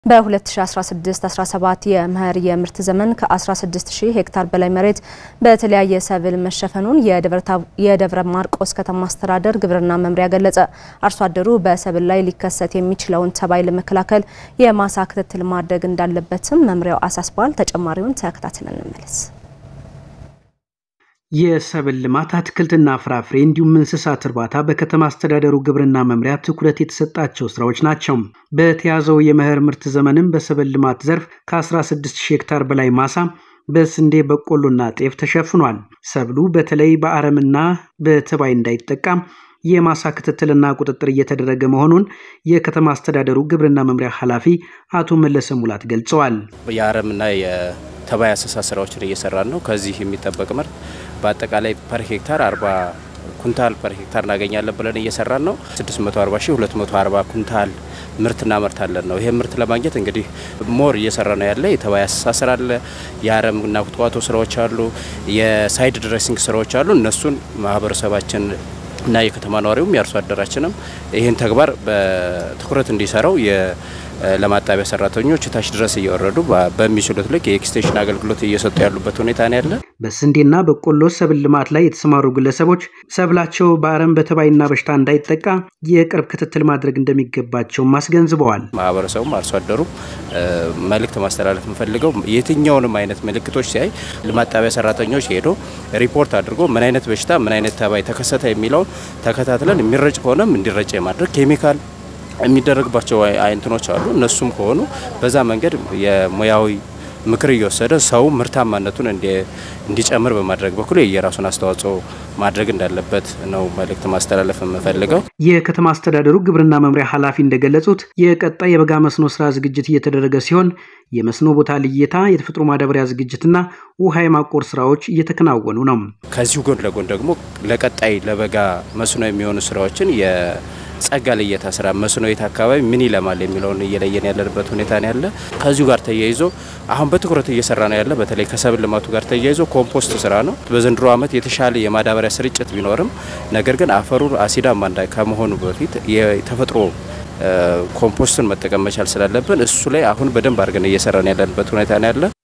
በ2016-17 የመኸር የምርት ዘመን ከ16000 ሄክታር በላይ መሬት በተለያየ ሰብል መሸፈኑን የደብረ ማርቆስ ከተማ አስተዳደር ግብርና መምሪያ ገለጸ። አርሶ አደሩ በሰብል ላይ ሊከሰት የሚችለውን ተባይ ለመከላከል የማሳ ክትትል ማድረግ እንዳለበትም መምሪያው አሳስቧል። ተጨማሪውን ተከታትለን እንመለስ። የሰብል ልማት አትክልትና ፍራፍሬ እንዲሁም እንስሳት እርባታ በከተማ አስተዳደሩ ግብርና መምሪያ ትኩረት የተሰጣቸው ስራዎች ናቸው። በተያዘው የመኸር ምርት ዘመንም በሰብል ልማት ዘርፍ ከ16000 ሄክታር በላይ ማሳ በስንዴ በቆሎና ጤፍ ተሸፍኗል። ሰብሉ በተለይ በአረምና በተባይ እንዳይጠቃ የማሳ ክትትልና ቁጥጥር እየተደረገ መሆኑን የከተማ አስተዳደሩ ግብርና መምሪያ ኃላፊ አቶ መለሰ ሙላት ገልጸዋል። የአረምና የተባይ አሰሳ ስራዎችን እየሰራን ነው። ከዚህ የሚጠበቅ ምርት በአጠቃላይ ፐር ሄክታር 40 ኩንታል ፐር ሄክታር እናገኛለን ብለን እየሰራን ነው። 640 ሺህ 240 ኩንታል ምርት እናመርታለን ነው። ይሄ ምርት ለማግኘት እንግዲህ ሞር እየሰራ ነው ያለ የተባይ አሰሳ ስራ አለ፣ የአረምና ኩትኳቶ ስራዎች አሉ፣ የሳይድ ድሬሲንግ ስራዎች አሉ። እነሱን ማህበረሰባችን እና የከተማ ነዋሪውም የአርሶ አደራችንም ይህን ተግባር በትኩረት እንዲሰራው ለማጣቢያ ሰራተኞች ታች ድረስ እየወረዱ በሚችሉት ልክ የኤክስቴንሽን አገልግሎት እየሰጡ ያሉበት ሁኔታ ነው ያለ። በስንዴና በቆሎ ሰብል ልማት ላይ የተሰማሩ ግለሰቦች ሰብላቸው በአረም በተባይና በሽታ እንዳይጠቃ የቅርብ ክትትል ማድረግ እንደሚገባቸውም አስገንዝበዋል። ማህበረሰቡም አርሶ አደሩ መልእክት ማስተላለፍ የምፈልገው የትኛውንም አይነት ምልክቶች ሲያይ ለማጣቢያ ሰራተኞች ሄዶ ሪፖርት አድርጎ ምን አይነት በሽታ ምን አይነት ተባይ ተከሰተ የሚለውን ተከታትለን የሚረጭ ከሆነም እንዲረጭ የማድረግ ኬሚካል የሚደረግባቸው አይነቶች አሉ። እነሱም ከሆኑ በዛ መንገድ የሙያዊ ምክር እየወሰደ ሰው ምርታማነቱን እንዲጨምር በማድረግ በኩል የየራሱን አስተዋጽኦ ማድረግ እንዳለበት ነው መልእክት ማስተላለፍ የምፈልገው። የከተማ አስተዳደሩ ግብርና መምሪያ ኃላፊ እንደገለጹት የቀጣይ የበጋ መስኖ ስራ ዝግጅት እየተደረገ ሲሆን የመስኖ ቦታ ልየታ፣ የተፈጥሮ ማዳበሪያ ዝግጅትና ውሃ የማቆር ስራዎች እየተከናወኑ ነው። ከዚሁ ጎን ለጎን ደግሞ ለቀጣይ ለበጋ መስኖ የሚሆኑ ስራዎችን ጸጋ ልየታ ስራ መስኖ የት አካባቢ ምን ይለማል የሚለውን እየለየን ያለንበት ሁኔታ ነው ያለ። ከዚሁ ጋር ተያይዞ አሁን በትኩረት እየሰራ ነው ያለ በተለይ ከሰብል ልማቱ ጋር ተያይዞ ኮምፖስት ስራ ነው። በዘንድሮ ዓመት የተሻለ የማዳበሪያ ስርጭት ቢኖርም ነገር ግን አፈሩ አሲዳማ እንዳይ ከመሆኑ በፊት የተፈጥሮ ኮምፖስትን መጠቀም መቻል ስላለብን እሱ ላይ አሁን በደንብ አድርገን እየሰራን ያለንበት ሁኔታ ነው ያለ።